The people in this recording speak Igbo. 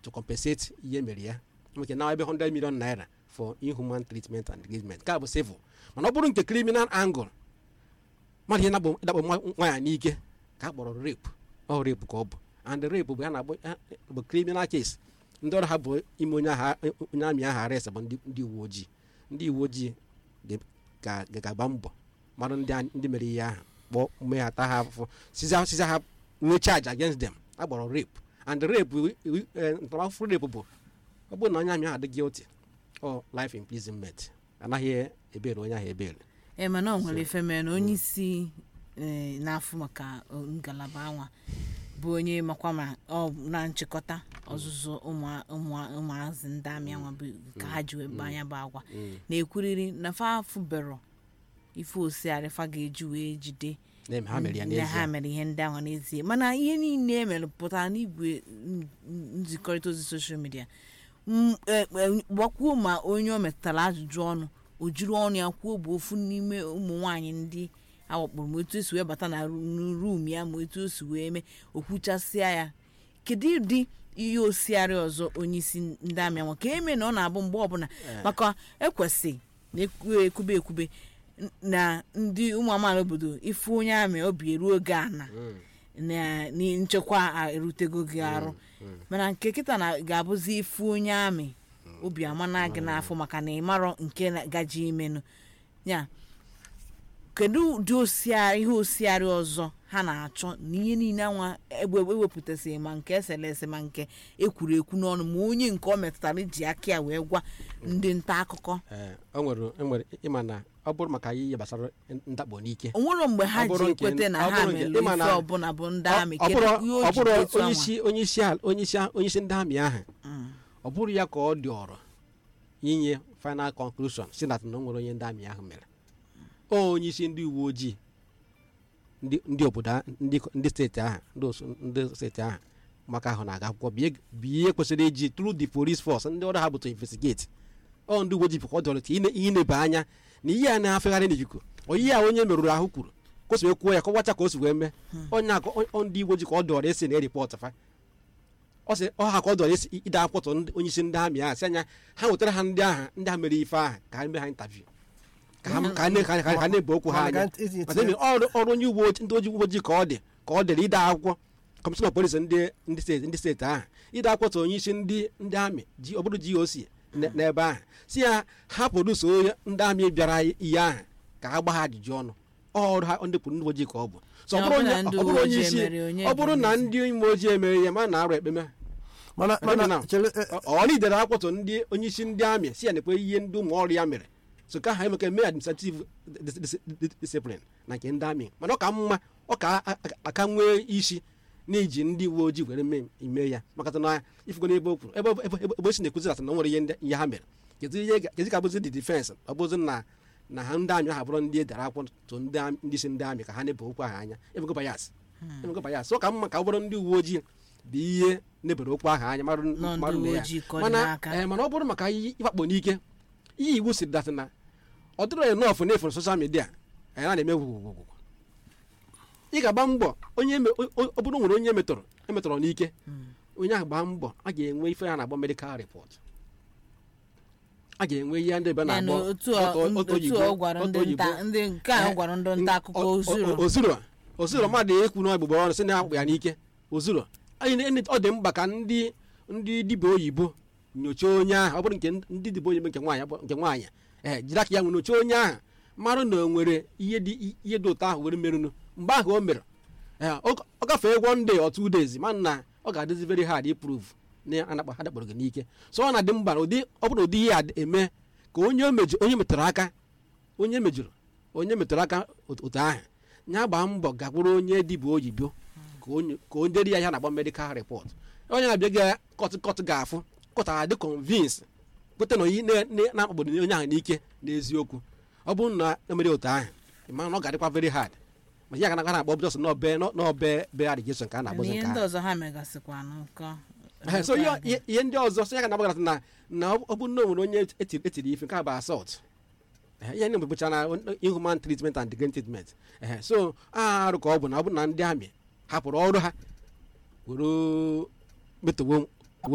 to compensate ihe mere ya nweke na ebe 100 million naira for inhuman treatment and engagement nke a bụ civil mana ọ bụrụ nke criminal angle mmadụ ihe na-akpọ ịdakpọ nwa- nwaanyị n'ike ka a kpọrọ rape ọ rape ka ọ bụ and rape bụ ya na-akpọ ya bụ criminal case ndị ọrụ ha bụ ime onye agha onye amị ahụ arrest bụ ndị ndị uwe ojii ndị uwe ojii ga- ga- ga- ga-agba mbọ mmadụ ndị a- ndị mere ihe ahụ kpọọ mee ha taa ha afụfụ siza siza ha nwee charge against them a kpọrọ rape and rape iwu- iwu- eh, ntaramahụhụ rape bụ ọ bụrụ na onye amị ahụ adị guilty ọ life imprisonment anaghị ebere onye ahụ ebere ee mana ọ nwere ife mere na onye isi eh, na-afụ maka eh, ngalaba anwa bụ onye makwa ma ọ na nchịkọta ọzụzụ ụmụ- ụmụ- ụmụazị ndị amị anwa bụ ka ha ji wee gbanya bụ agwa na-ekwuriri na fa afụbero ife osiarị fa ga-eji wee jide na-eme ha mere ya na ha n'ezie mere ihe ndị ahụ n'ezie mana ihe niile emere pụtara n'igwe n- n- nzikọrịta ozi soshal midia m- e- e- gbakwuo ma onye o metụtara ajụjụ ọnụ o jiri ọnụ ya kwuo bụ ofu n'ime ụmụ nwaanyị ndị awakporo ma etu esi wee bata na ru- rum ya ma etu o si wee mee okwuchasịa ya kedu ụdị ihe osiarị ọzọ onye isi ndị amị anwa ka eme na ọ na-abụ mgbe ọbụla maka ekwesị na ekwu- ekwube ekwube n- na ndị ụmụ amaala obodo ifu onye amị obi eruo oge ana na na nchekwa a erutego gị arụ mana nke kịta na ga-abụzi ifu onye amị obi amana gị n'afọ maka na ịmarọ nke na- gaji imenụ ya kedu ụdị osiarị ihe osiarị ọzọ ha na-achọ na ihe niile anwa egbe ewepụtasịghị ma nke esere ese ma nke ekwuru ekwu n'ọnụ ma onye nke ọ metụtara ji aka ya wee gwa ndị nta akụkọ Ee, o nwere enwere ịma na ọ bụrụ maka ihe gbasara ndakpọ n'ike o nwere mgbe ha Ọ bụrụ ji nke- ekweta na ọ ha bụrụ nke- mere ịma ife na- ọbụla bụ ndị ọ amị ọ kedu bụrụ ihe o ọ ji bụrụ dị etu onye anwa? isi onye isi ala- onye isi onye isi ndị amị ahụ ọ bụrụ ya ka ọ dị ọrụ inye final conclusion si na na o nwere onye ndị amị ahụ mere o onye isi ndị uwe ojii ndị ndị obodo a- ndị ndị steeti ahụ ndị osu- ndị steeti ahụ maka ahụ na-aga akwụkwọ bie bie kwesịrị iji through the police force ndị ọrụ ha bụ to investigate ọ ndị uwe ojii bụ ka ọ dọrọ ka ine- inebe anya na ihe a na-afegharị n'ikuku onye ya onye merụrụ ahụ kwuru kwesịrị kwuo ya kọwacha ka o si wee mee onye a ka ọ- ọ ndị uwe ojii ka ọ dọrọ esi na ripọt fa ọ sị ọ ha ka ọ dọrọ esi ide akwụkwọ ndị onye isi ndị amị ahụ si anya ha nwetara ha ndị ahụ ndị ahụ mere ife ahụ ka ha mee ha intaviu ka ha ka ha na- ka ha- ka ha na-ebe okwu ha anya Maka iti- maka ebe ọrụ ọrụ onye uwe ojii ndị ojii uwe ojii ka ọ dị ka ọ dịrị ide akwụkwọ kọmishọna polisi ndị ndị steeti ndị steeti ahụ ide akwụkwọ tụ onye isi ndị ndị amị ji ọ bụrụ GOC n- n'ebe ahụ si ya ha produs onye ndị amị bịara ihe ahụ ka ha gba ha ajụjụ ọnụ ọrụ ha ndị pụrụ ndị uwe ojii ka ọ bụ so ọ Na ọ bụrụ bụrụ onye na ndị ọ bụrụ uwe onye ojii isi emere, onye ọ bụrụ na ga-emezi? ndị uwe ojii emere ya ma na arụ ekpeme mana Ebe mana na- chere eh, ọ ọ lidere akwụtụ ndị onye isi ndị amị si ya nekwe ihe ndị ụmụ ọrụ ya mere so ka ha emeka mee administrative dis- dis- dis- discipline na nke ndị amị mana ọ ka mma ọ ka a- a- aka nwee isi n'iji ndị uwe ojii were mee ime ya maka na ifugo n'ebe o kwuru ebe ebe- ebe ebe o si na-ekwuzi asa na o nwere ihe ndị ihe ha mere kedu ihe ga- kedu ka bụzi dị difense ọ bụzi na na ha ndị amị ahụ bụrụ ndị edere akwụkwọ tụ ndị amị- ndị isi ndị amị ka ha na-ebe okwu ahụ anya ebego bayas ebego bayas ọ ka mma ka ọ bụrụ ndị uwe ojii bụ ihe nebere okwu ahụ anya marụ Nọ ndị marụ na uwe ya. ojii ka ọ dị mana n'aka. eh, mana ọ bụrụ maka ihe ịwakpo n'ike ihe iwu siri datị na ọ dịrọ enọfụ n'efu na soshal midia anyị na-eme gwugwugwugwu ị ga-agba mbọ onye eme- o- o- ọ bụrụ nwere onye emetọrọ emetọrọ n'ike onye ahụ gbaa mbọ a ga-enwe ife a na-agba medikal repọt a ga-enwe ihe ndị ebe Ya na na-akpọ otu ọ- ọtọ- ọtọ otu oyibo- ọ gwara ọtọ ndị oyibo. nta ndị nke a Eh, gwara ndị nta akụkọ o- o- ozuro o- ozuro ozuro mmadụ ekwu na ọgbụgbọ ọrụ sị na akpụ ya n'ike ozuro anyị na- ọ dị mkpa ka ndị ndị dibịa oyibo nyochaa onye ahụ ọ bụrụ nke ndị dibịa oyibo nke nwaanyị nke nwaanyị ee jiri aka ya nwere nyochaa onye ahụ marụ na o nwere ihe dị ihe dị ụtọ ahụ were merụnụ mgbe ahụ o mere ee, ọ ọ gafee one day or two days mana na ọ ga-adịzi very hard iprove na anakpa ha dakpọrọ gị n'ike so ọ na-adị mkpa na ụdị ọ bụrụ ụdị ihe a dị- eme ka onye o meju onye metụrụ aka onye mejuru onye metụrụ aka otu otu ahụ ya gbaa mbọ gakwuru onye dibịa oyibo ka onye ka o dere ya ihe a na-agba medikal repọt onye na-abịa ga kọt kọt ga-afụ kọt adị convince kweta na onye na- na- na-akpagbodo onye ahụ n'ike n'eziokwu ọ bụrụ na emere otu ahụ ịma na ọ ga-adịkwa very hard ma ya ga na na-akpọ bụjọs n'ọbe n'ọbe be allegation ka a na na-agbọzi ihe nke ndị ahụ ọzọ ha megasịkwa n'ụkọ Ehe, so ihe ihe- ihe ndị ọzọ so ya ga na-agbagara na na ọ bụrụ na o nwere onye etiri etiri ife nke a bụ assault Ehe, ihe ndị bụcha na inhuman treatment and degrading treatment Ehe, so a arụ ka ọ bụ na ọ bụ na ndị amị hapụrụ ọrụ ha were metụwo